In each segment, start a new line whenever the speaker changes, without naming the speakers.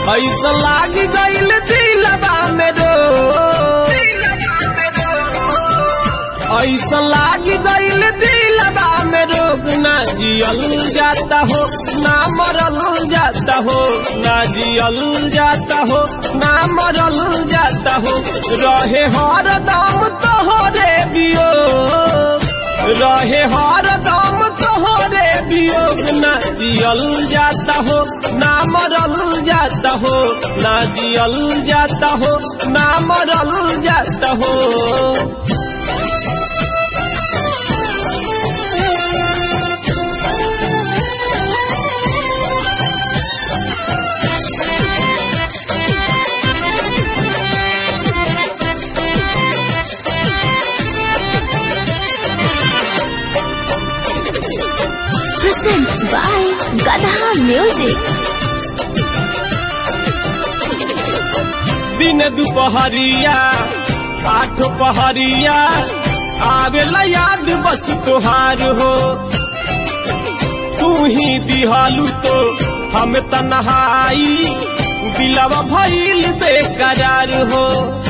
ऐसा लाग गईल दिलबा में रो ऐसा लाग गईल दिलबा में रोग ना जियल जाता हो ना मरल जाता हो ना जियल जाता हो ना मरल जाता हो रहे हर दम तोहरे बियो रहे हर दम तोहरे वियोग ना जियल जाता हो ना मरल जाता हो ना जियल जाता हो ना मरल जाता हो
presents by Gadha Music.
दिन दुपहरिया आठ पहरिया आवेला याद बस तुहार हो तू ही दिहालू तो हम तन्हाई दिलवा भइल बेकरार हो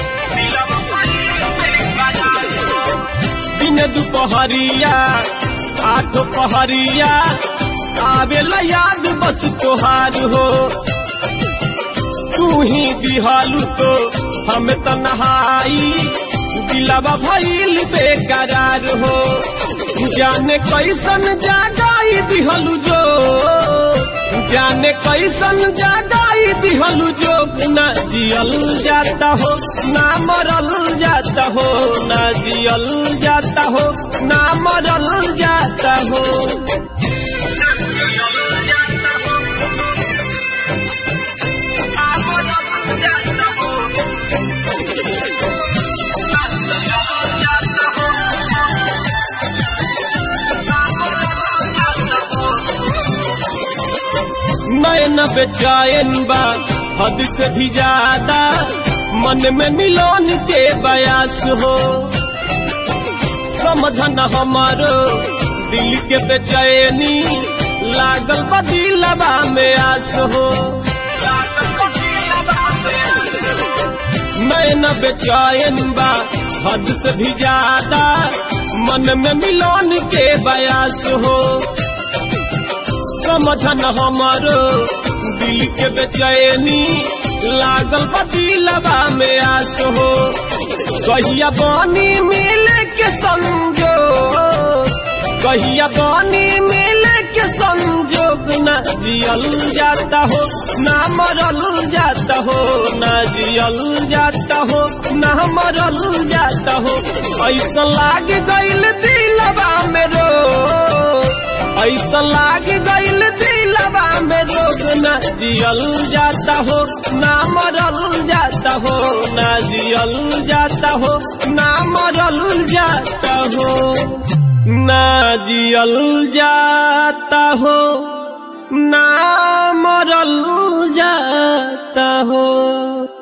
दिन दुपहरिया आठ पहरिया आवेला याद बस तुहार हो तू ही दिहालू तो हम तन्हाई दिलवा भइल बेकरार हो जाने कैसन जागाई दिहलू जो जाने कैसन जागाई दिहलू जो ना जियल जाता हो ना मरल जाता हो ना जियल जाता हो ना मरल जाता हो नैन बेचैन बा हद से भी ज्यादा मन में मिलन के बयास हो समझन हमारो दिल के बेचैनी लागल बा दिलबा में आस हो नैन बेचैन बा हद से भी ज्यादा मन में मिलन के बयास हो समझन हमारो दिल के बेचैनी लागल बतिलबा में आस हो कहिया बानी मिले के संजो कहिया बानी मिले के संजोग ना जियल जाता हो ना मरल जाता हो ना जियल जाता हो ना मरल जाता हो ऐसा लाग गईल दिलबा में रो ऐसा लाग गईल दिलबा में रोग ना जियल जाता हो ना मरल जाता हो ना जियल जाता हो ना मरल जाता हो ना जियल जाता हो ना मरल जाता हो